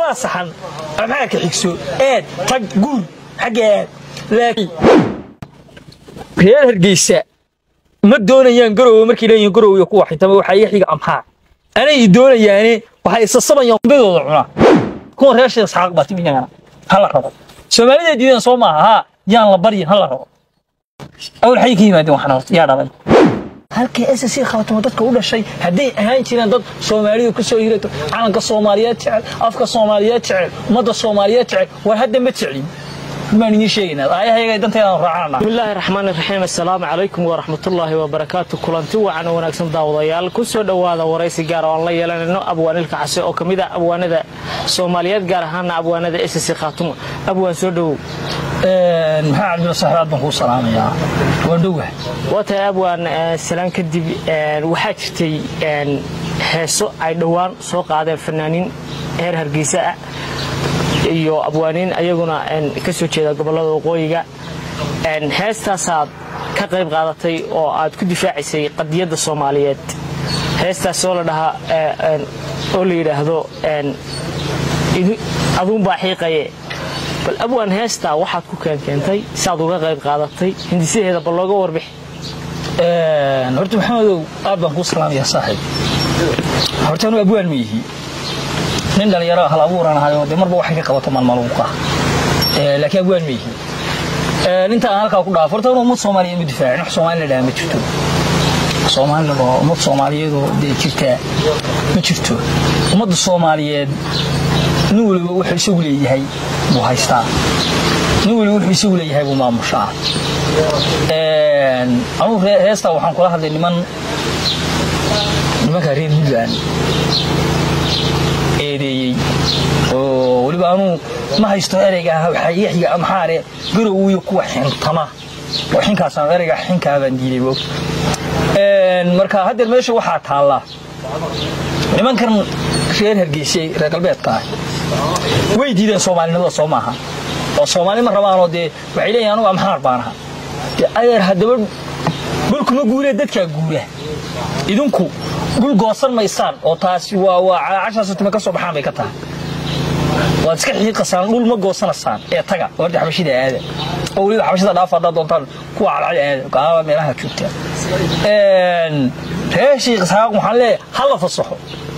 waa saxan maxaa ka xigso eed tag guur xagga eed laakiin reer hargeysa ma doonayaan garowe markay leeyihiin garowe iyo kuwa xintama waxaa iga xiga amxaa anay doonayaane waxay isasabayaan kudadooda cunaa kuwan reer sheekh isxaaq baa timiyagana hala rabo soomaalida diideen soo maaha haa yaan la baryin hala rabo awal xay ka yimaadeen waxna horta yaa dhalay halkay s c khaatamo dadka u dhashay hadday ahaan jireen dad soomaalidu ku soo hirato calanka soomaaliyeed jecel afka soomaaliyeed jecel ummadda soomaaliyeed jecel war hadda ma jeclin baan idiin sheegaynaa aayahayaga danteedaan raacana بسم الله الرحمن الرحيم السلام عليكم ورحمة الله وبركاته كلانتي وعن وناكسن داودايال كسو دواada waraysi gaar oo aan la yeelanayno abwaanilka case oo kamid ah abwaanada Soomaaliyeed gaar ahaan abwaanada SSC Khaatumo abwaan soo dhawow maxaa cabdilla saxraad baan kuu salaamayaa waan dhowah wata abwaan salaan kadib waxaa jirtay heeso ay dhowaan soo qaadeen fanaaniin heer hargeysa ah iyo abwaaniin ayaguna ka soo jeeda gobolada waqooyiga heestaasaad ka qayb qaadatay oo aad ku difaacisay qadiyadda soomaaliyeed heestaas oo la dhahaa oo la yidhaahdo aduunbaa xiiqaye bal abwaan heestaa waxaad ku keenkeentay saad uga qayb qaadatay hindisaheeda bal looga warbix horta maxamedow aad baan kuu salaamayaa saaxiib horta anu abwaan ma yihi nin dhalinyaro hal abuuran ahayo dee marba waxay ka qabato maalmaluuqa laakiin abwaan ma yihi inta aan halkaa ku dhaafo horta anu ummad soomaaliyeed ma difaacin wax soomaali la dhaha ma jirto soomaalida oo ummad soomaaliyeedoo dee jirtaa ma jirto ummadda soomaaliyeed nin waliba wuxuu isagu leeyahay buu haystaa nin waliba wuxuu isagu leeyahay buu maamushaa anugu heestaa waxaan kula hadlay niman nimanka reer puntland eedeeyey oo weliba anuu ma haysto ereyga waxaa iga xiga amxaare garowiyo kuwa xintama oo xinkaasaan ereyga xinkaabaan diiday bog marka haddeer meesha waxaa taallaa nimankan reer hargeysay reer galbeedka ah way diideen soomaalinimada soo maaha oo soomaali ma rabaanoo dee waxay leeyihin anugu amxaar baan aha dee adeer haddaba dhulkuma guuree dadkaa guura idinku dhul goosan maysaan oo taasi waa waa cashaasatime ka soo baxaan bay ka tahay waad iska xiiqasaan dhul ma goosanasaan ee taga warda xabashida aada oo weliba xabashida dhaafa haddaad doontaan kuwa calcali aada gaaba meelaha joogtaa reer shiikh isxaaq waxaan leeyahay ha la fasaxo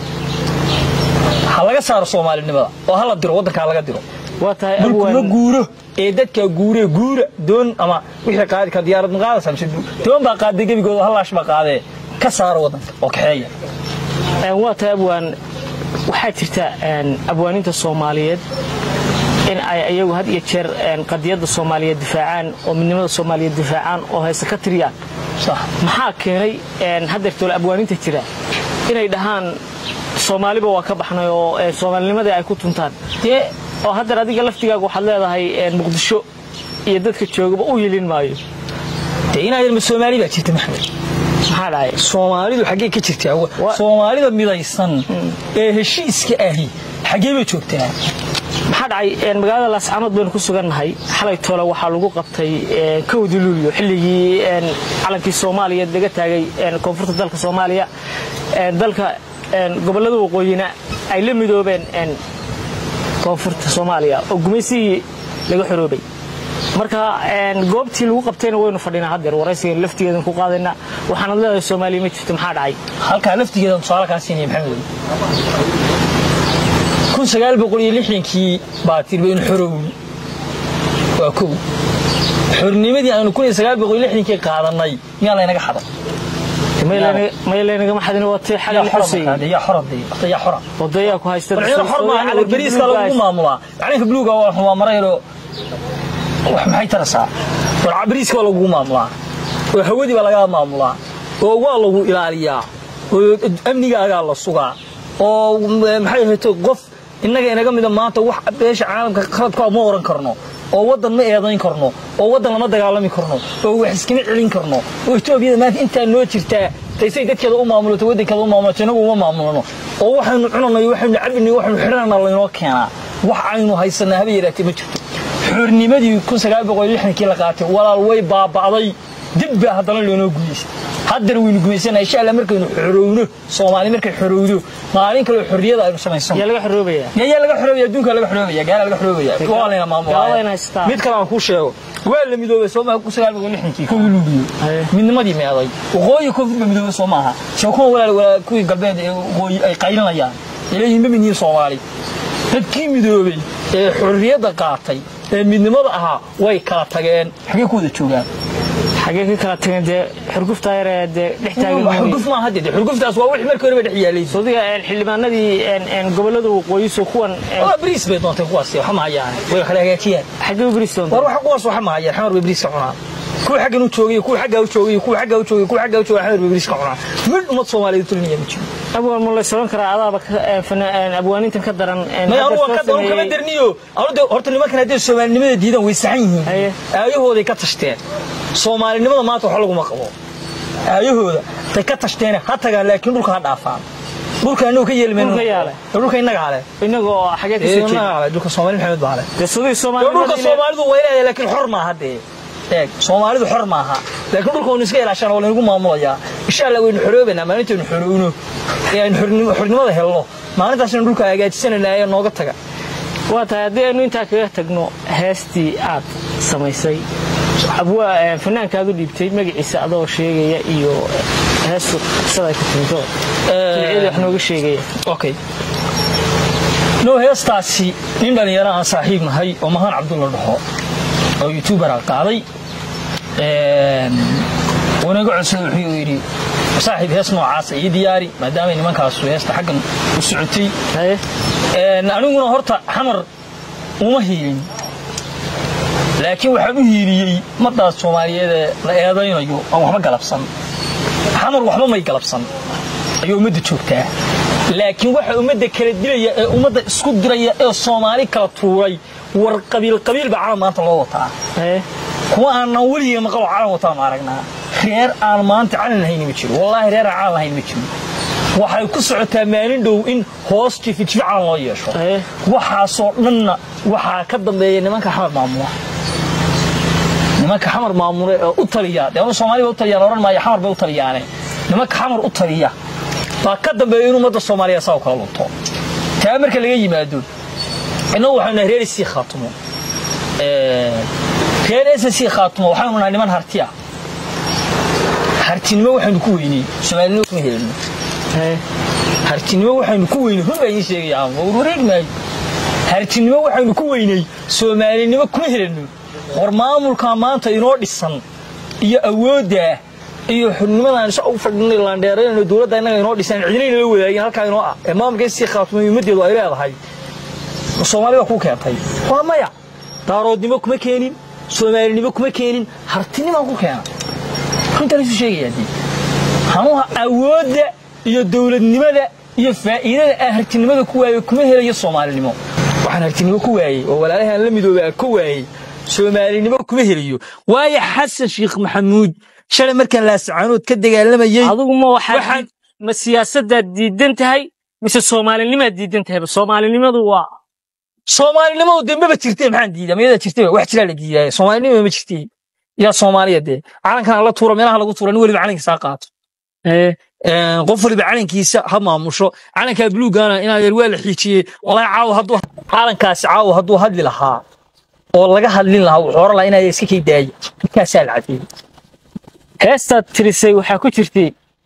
ha laga saaro soomaalinimada oo ha la diro waddankaa laga diro waa tahay dhulkuma guuro ee dadkaa guuree guura doon ama wixii qaadi ka diyaarad ma qaadaysaa mise doon baa qaaday gebigooda hallaash baa qaadee ka saaro waddanka oo kaxeeya waa tahay abwaan waxaa jirta abwaaninta soomaaliyeed in ay iyagu had iyo jeer qadiyadda soomaaliyeed difaacaan oo midnimada soomaaliyeed difaacaan oo heese ka tiriyaan maxaa keenay haddeertoole abwaaninta jira inay dhahaan soomaaliba waa ka baxnay oo soomaalinimadii ay ku tuntaan dee oo haddeer adiga laftigaaga waxaad leedahay muqdisho iyo dadka joogaba u yelin maayo dee inaad ma soomaali baa jirta maxmed maxaa dhacay soomaalidu xaggee ka jirtaa soomaalida midaysan ee heshiiska ahi xaggee bay joogtaa maxaa dhacay magaalada laascanood baynu ku sugannahay xalay toole waxaa lagu qabtay kowdi luulyo xilligii calankii soomaaliyeed laga taagay koonfurta dalka soomaaliya dalka gobollada waqooyina ay la midoobeen koonfurta soomaaliya oo gumaysigii laga xoroobay marka goobtii lagu qabtayna waynu fadhinaa haddeer waraysigan laftigeedan ku qaadayna waxaanad leedahay soomaaliya ma jirto maxaa dhacay halkaa laftigeedan tusaale kaa siinaya maxamed kun sagaal boqol iyo lixdankii baa tir baynu xorown waa kow xornimadii aynu kun iyo sagaal boqol iyo lixdankii qaadannay miyaa laynaga xaday may laynagama xadin watay xalay xusay yaa xorade yaa xora wadayaa ku haysta warciido xor maaha bariiska lagu maamulaa calanka buluuga waa xumaa marayro wax maxay tarasaa war bariiska waa lagu maamulaa oo hawadii baa lagaa maamulaa oo waa lagu ilaaliyaa oo amnigaagaa la sugaa oo maxay ahayto qof innaga inaga mida maanta wax beesha caalamka qaladka ma oran karno oo waddan ma eedayn karno oo waddan lama dagaalami karno oo wax iskama celin karno oo etoobiyada maanta intaa noo jirtaa taysay dadkeeda u maamulato waddankeeda u maamulato inagu uma maamulano oo waxaynu cunanay waxaynu cabinay waxaynu xidhanana laynoo keenaa wax aynu haysanaa haba yaraatee ma jirto xornimadii kun sagaal boqol iyo lixdankii la qaatay walaal way baaba'day dib baa haddana loonoo guuleystay haddana waynu gumaysanaa insha allah markaynu xorowno soomaali markay xorowdo maalin kaloo xorriyada aynu samaysano yaa laga xoroobaya yaa laga xoroobaya adduunka laga xoroobaya gaala laga xoroobaya waa layna Gaalada maamulaya inay haystaan. mid kale aan kuu sheego waa la midoobay soo maaha ku sagaal boqol lixdankii kowdii luuliyo Haye. midnimadii meeday waqooyi koonfur ba midoobay soo maaha soo kuwa walaal walaal kuwii galbeed ee waqooyi ay qaylinayaan ilayhiin ma midnihin soomaali dadkii midoobay ee xorriyadda qaatay ee midnimada ahaa way kala tageen xagee ku wada joogaan xagee ka kala tageen dee xurgufta yar ee dee dhex taagan xurguf maaha hadde dee xurguftaas waa wixii markii horeba dhex yaalay sodiga xildhibaanadii een, een, gobollada waqooyiso kuwan een, waa bariis bay doontay kuwaasi waxa ma hayaan way kala hagaajiyaan xagee u beristoon war waxa kuwaas waxa ma hayaan xamar bay bariis ka cunaan kuwa xaggan u joogay kuwa xaggaa u joogay kuwa xaggaa u joogay kuwa xaggaa u joogay xamar bay bariis ka cunaan mid ummad soomaaliyeed tulinaya ma jiro abwaan ma la soran karaa adaaba ka- een, fana- een, abwaanintan ka daran een, may hadda anu waan soo ka daran kama sameeyey- darniyo anu de horta nimankan hadday soomaalinimada diidaan way saxan yihiin Haye. aayahooday ka tashteen soomaalinimada maanta wax laguma qabo aayahooda tay ka tashteen ha tagaan laakiin dhulka ha dhaafaan dhulka inagu ka yeeli mayno Dhulka yaale. dhulka inaga hale inagoo xagee ka Ee, soo jeeda inaga hale dhulka soomaali maxamed baa hale dee sodii dhulka soomaaliya soomaalidu way leedahay laakiin xor maaha dee eeg soomaalidu xor maaha laakiin dhulka waynu iska ilaashaan oo laynagu maamulayaa insha allah waynu xoroobaynaa maalintaynu xorowno ee aynu xornimo- xornimada helno maalintaasina dhulka hagaajisanaynaa ee nooga taga waa tahay haddii aynu intaa kaga tagno heestii aad samaysay abwaa een, fanaanka aad u dhiibtay magaciisa adoo sheegaya iyo heestu qisada ay ku timito jilciyada wax nooga sheegaya okay no heestaasi nin dhalinyaro aan saaxiib nahay oo mahaan cabdulla dhaxo oo youtuber ah qaaday wanaga codsada wuxuu yidhi saaxiib hees noocaasa ii diyaari maadaamay nimankaasu heesta xaggan u socotay haye Een, aniguna horta xamar uma hiilin laakiin waxaan u hiiliyey madaas soomaaliyeed ee la eedaynayo aan waxba galabsan xamar waxba may galabsan ayuu ummadda joogtaa laakiin waxa ummadda kala dilaya ee ummadda isku diraya ee soomaali kala tuuray war qabiil qabiil baa calan maanta loo wataa haye kuwa aanan weligee maqalo calan wataa ma aragnaa reer aan maanta calan lahayn ma jiro wallaahi reer aan calan lahayn ma jiro waxay ku socotaa maalin dhow in hoos jifijifi calan loo yeesho haye waxaasoo dhanna waxaa ka dambeeya nimanka xamar maamula nimanka xamar maamule ee u taliya dee anu soomaali ba u taliyaan oran maayo xamar bay u taliyaane nimanka xamar u taliya baa ka dambeeya in ummadda soomaaliya saa u kala lunto taa marka laga yimaado innagu waxaynu nahay reer isii khaatumo Ee, reer ssc khaatumo waxaynu nahay niman harti ah hartinimo waxaynu ku weynay soomaalinimo kuma helino haye hartinimo waxaynu ku weynay run baa idiin sheegaya aan war wareegi maayo hartinimo waxaynu ku weynay soomaalinimo kuma helano war maamulka maanta inoo dhisan iyo awoodda iyo xubnimadaan isa u fadhinay laandheerayno dowladda innaga inoo dhisan cidina inala wadaagin halkaa inoo ah ee maamulka sii khaatumay ummaddeedu ay leedahay soomaalida ku keentay waa maya daaroodnimo kuma keenin soomaalinimo kuma keenin hartinimaan ku keena runtaan isu sheegayaa dee hanuuha awoodda iyo dowladnimada iyo faa'iidada aan hartinimada ku waayey kuma helayo soomaalinimo waxaan hartinimo ku waayey oo walaalahan la midoobay aan ka waayey soomaalinimo kuma helayo waayo xasan sheekh maxamuud shalay markaan laasacaanood ka dagaalamayey adigu ma waxaad Waxaan- diid- ma siyaasadaad diidan tahay mise soomaalinimaad diidan tahayba soomaalinimadu waa soomaalinimadu dee maba jirtee maxaan diidaa mayadaa jirtee wax jiraa la diidaaya soomaalinimo ma jirtee yaa soomaaliya dee calankan la tuuro meelaha lagu tuuro nin weliba calankiisa ha qaato haye Een, qof waliba calankiisa ha maamusho calankaa buluugana inaa yar waa la xiijiyey walaahi caawa hadduu calankaasi caawa hadduu hadli lahaa oo laga hadlin lahaa wuxuu oran lahaa inaa iska kay daaya markaasaa la cadeeyey heestaad tirisay waxaa ku jirtay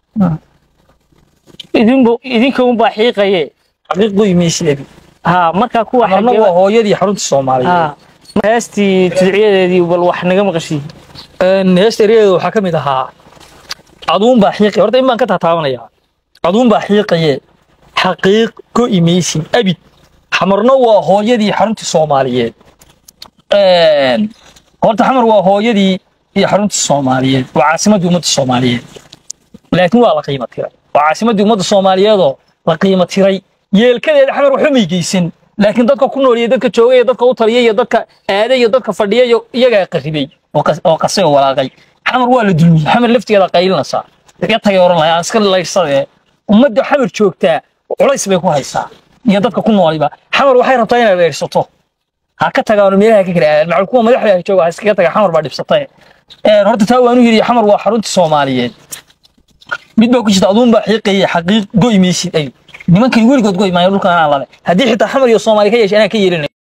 idinbu idinka unbaa xiiqaye xaqiiqdu imaysilebi ha markaa kuwa marna xagee- waa hooyadii xarunta soomaaliyeed ha heestii tidciyadeedii bal wax naga maqashii Een, heesta eryadeeda waxaa ka mid ahaa aduun baa xiiqaya horta in baan ka taataabanayaa aduun baa xiiqaye xaqiiq go imaysin abid xamarna waa hooyadii xaruntii soomaaliyeed Een, horta xamar waa hooyadii iyo xaruntii soomaaliyeed waa caasimaddii ummadda soomaaliyeed laakiin waa la qiimo tiray waa caasimaddii ummadda soomaaliyeedoo la qiimo tiray yeelkadeeda xamar waxba may geysan laakiin dadka ku nool iyo dadka jooga iyo dadka u taliya iyo dadka aaday iyo dadka fadhiya iyo iyagaa qarribay oo qas- oo qasay oo walaaqay xamar waa la dulmiyey xamar laftigeeda qaylinaysaa iga tagay oran lahaa aan iska laydhsadee ummadda xamar joogtaa culays bay ku haysaa iyo dadka ku nooliba xamar waxay rabtaa inay laydhsato ha ka tagaano meelaha ka kala aadaan macal kuwa madaxda jooga ha iskaga taga xamar baa dhibsatay Een, horta taa waanu yidhi xamar waa xaruntii soomaaliyeed mid baa ku jirta aduunbaa xiiqaya xaqiiq goy maysid ay nimankay weligood goy maayo dhulka anaa lale haddii xitaa xamar iyo soomaali ka yeesha anaa ka yeelinay